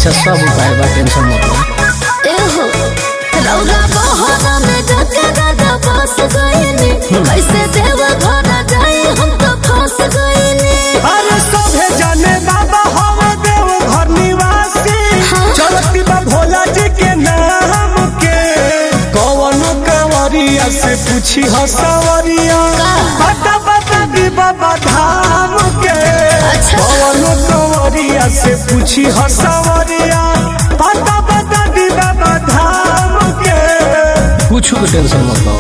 अच्छा सब उपाय बा टेंशन मत लो एहो रौरा बहरा में जाके दादा फंस गईनी कैसे देव घर जाए हम तो फंस गईनी अरे सभे जाने बाबा हम देव घर निवासी हाँ। चलती बा भोला जी के नाम के कौन कंवरिया से पूछी हो सवरिया का? बता बता दी बाबा धाम के अच्छा। कौन कंवरिया से पूछी हो सवरिया बता बता दी बाबा धाम के कुछ के टेंशन मत लो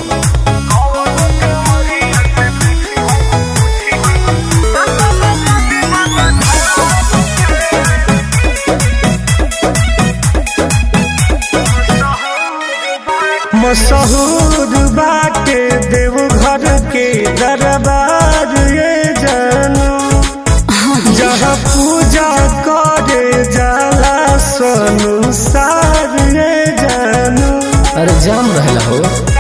मशहूर बाटे देवघर के दरबार ये जानू जहाँ पूजा करे जाला संसार ये जानू अरे जाम रहेला हो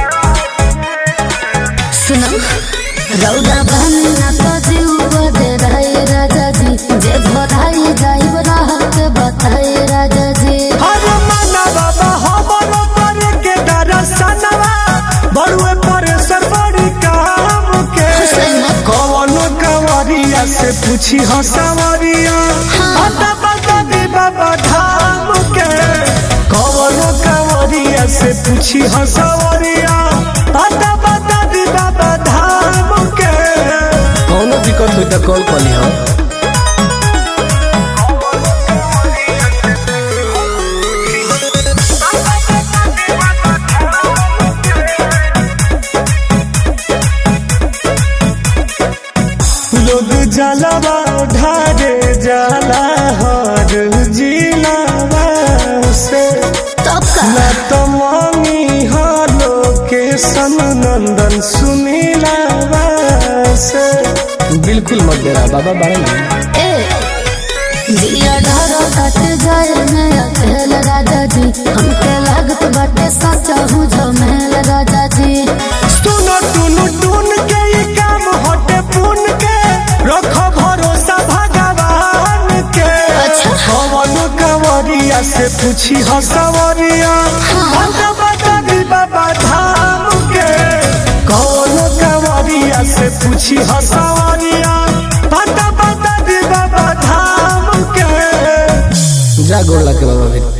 सुनो रौरा बनना तो जीव बदे रहे राजा जी जे भराई जाइब राहत बताए राजा जी हर माना बाबा हमरो पर के दरसनवा बड़ुए पर सर बड़ी काम के कौन कंवरिया से पूछी हो सवरिया बता बता दी बाबा धाम के कौन कंवरिया से पूछी हो सवरिया बता बता दी बाबा धाम के कौनो दिक्कत हुई तो कॉल कर लिहो लोग जलवा ढारे जाला हर जिलावा से तब का न तो मांगी हालो के सन नंदन सुनीला से बिल्कुल मत देना बाबा बारे में ए जिया डरो कट जाए मैं अकेल राजा जी हमके लागत बाटे सच्चा हूँ झमेल राजा जी सुनो टुनु टुन के ये काम हटे पुन के रखो भरोसा भगवान के अच्छा। कौन कंवरिया से पूछी हो सवरिया बता बता दी बाबा धाम के कौन कंवरिया से पूछी हो सवरिया बता बता दी बाबा धाम के जा गोड़ ला के बाबा फिर